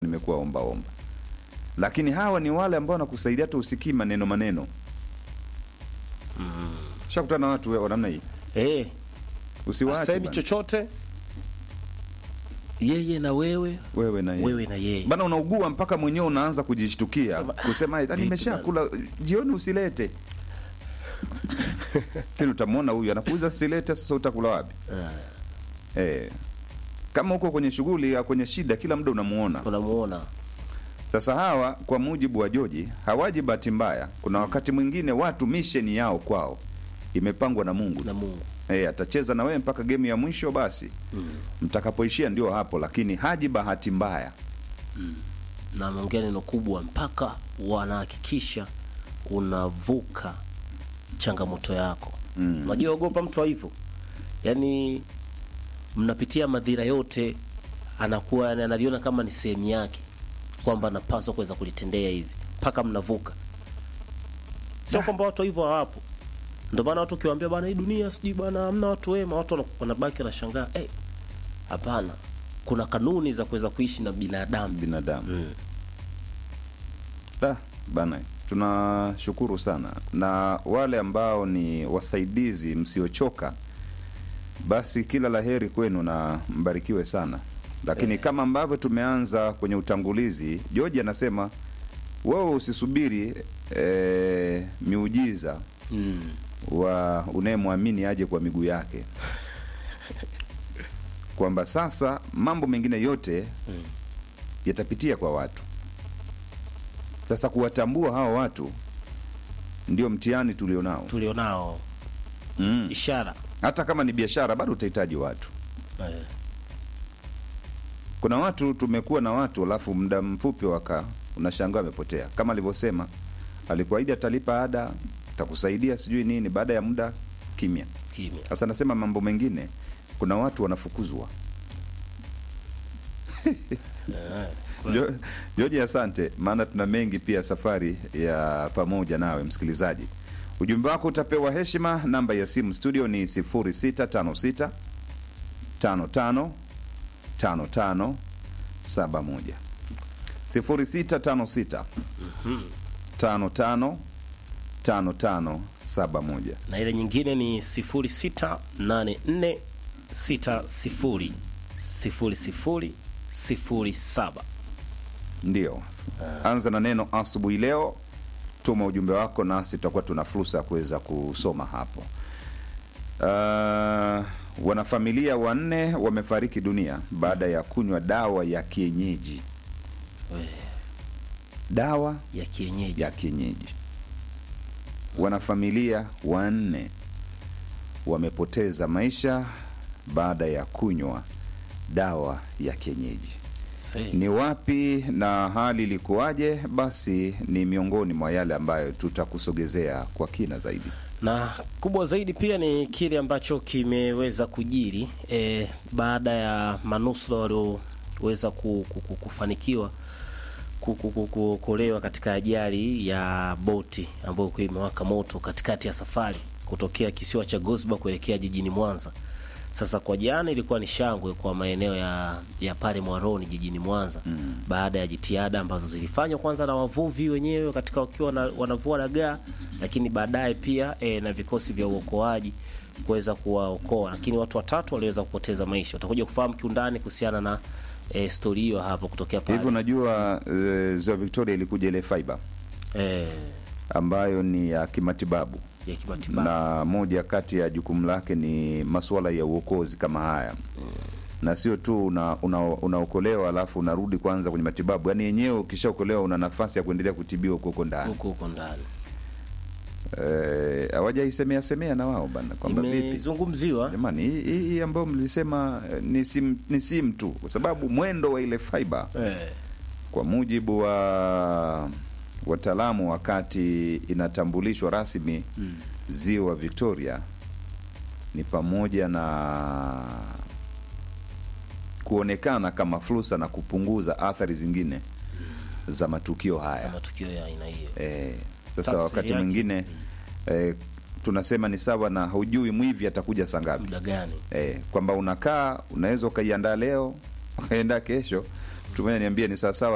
nimekuwa omba omba, lakini hawa ni wale ambao wanakusaidia hata usikii maneno maneno. Shakutana na watu wa namna hii, Eh, usiwaache asemi bana. chochote yeye na wewe wewe na yeye. wewe na yeye bana, unaugua mpaka mwenyewe unaanza kujishtukia Sema, kusema "Ah, vipi nimeshakula jioni, usilete kini utamwona huyu anakuuza silete, sasa utakula wapi? Eh, kama uko kwenye shughuli au kwenye shida, kila muda unamuona. unamuona Sasa hawa kwa mujibu wa Joji hawaji bahati mbaya. Kuna wakati mwingine watu misheni yao kwao imepangwa na Mungu na Mungu eh, atacheza na wewe mpaka gemu ya mwisho, basi mtakapoishia ndio hapo, lakini haji bahati mbaya. na ameongea neno kubwa mpaka wanahakikisha unavuka changamoto yako Mm. unajua ogopa mtu wa hivyo yaani mnapitia madhira yote anakuwa yani analiona kama ni sehemu yake kwamba anapaswa kuweza kulitendea hivi mpaka mnavuka sio kwamba watu wa hivyo hawapo ndio maana watu ukiwaambia bana hii dunia sijui bana hamna watu wema watu wana- wanabaki wanashangaa eh hapana kuna kanuni za kuweza kuishi na binadamu binadamu Mm. Da, bana, tunashukuru sana na wale ambao ni wasaidizi msiochoka, basi kila laheri kwenu na mbarikiwe sana. Lakini kama ambavyo tumeanza kwenye utangulizi, George anasema wewe usisubiri eh, miujiza mm. wa unayemwamini aje kwa miguu yake, kwamba sasa mambo mengine yote Mm. yatapitia kwa watu. Sasa kuwatambua hawa watu ndio mtihani tulionao. tulionao Mm. ishara Hata kama ni biashara, bado utahitaji watu. eh. Kuna watu tumekuwa na watu, alafu muda mfupi waka unashangaa amepotea, kama alivyosema, alikuahidi atalipa ada, atakusaidia sijui nini, baada ya muda kimya. kimya Sasa nasema mambo mengine, kuna watu wanafukuzwa. eh. Jo- Joji, asante, maana tuna mengi pia safari ya pamoja nawe msikilizaji. Ujumbe wako utapewa heshima. Namba ya simu studio ni 0656 55 55 71 0656 55 55 71 na ile nyingine ni 0684600007 Ndio, anza na neno asubuhi leo. Tuma ujumbe wako nasi tutakuwa tuna fursa ya kuweza kusoma hapo. Uh, wanafamilia wanne wamefariki dunia baada ya kunywa dawa ya kienyeji. Eh, Dawa ya kienyeji ya kienyeji. Wanafamilia wanne wamepoteza maisha baada ya kunywa dawa ya kienyeji. Se- Ni wapi na hali ilikuwaje? Basi ni miongoni mwa yale ambayo tutakusogezea kwa kina zaidi. na kubwa zaidi pia ni kile ambacho kimeweza kujiri eh, baada ya manusura walioweza ku, ku, ku, kufanikiwa ku- ku- ku- kuokolewa katika ajali ya boti ambayo ilikuwa imewaka moto katikati ya safari kutokea kisiwa cha Gosba kuelekea jijini Mwanza. Sasa kwa jana ilikuwa ni shangwe kwa maeneo ya, ya pale Mwaroni jijini Mwanza mm. baada ya jitihada ambazo zilifanywa kwanza na wavuvi wenyewe katika wakiwa na, wanavua dagaa, lakini baadaye pia e, na vikosi vya uokoaji kuweza kuwaokoa, lakini watu watatu waliweza kupoteza maisha. Utakuja kufahamu kiundani kuhusiana na e, stori hiyo hapo kutokea pale Hivi unajua e, ziwa Victoria ilikuja ile fiber e, ambayo ni ya kimatibabu ya kimatibabu na moja kati ya jukumu lake ni masuala ya uokozi kama haya na sio tu una- una- unaokolewa alafu unarudi kwanza kwenye matibabu, yaani yenyewe ukishaokolewa una nafasi ya kuendelea kutibiwa huko huko ndani. huko huko ndani Eh, hawajaisemea semea na wao bana kwamba vipi imezungumziwa jamani, hii hii- hii ambayo mlisema eh, ni sim, ni sim tu, kwa sababu mwendo wa ile fiber eh, kwa mujibu wa wataalamu, wakati inatambulishwa rasmi mm. ziwa Victoria ni pamoja na kuonekana kama fursa na kupunguza athari zingine za matukio za haya. matukio ya aina hiyo Eh, sasa Tafsiri wakati yake. mwingine eh, tunasema ni sawa na haujui mwivi atakuja saa ngapi. muda gani Eh, kwamba unakaa unaweza ukaiandaa leo ukaiandaa kesho. Mtu mmoja niambia ni sawasawa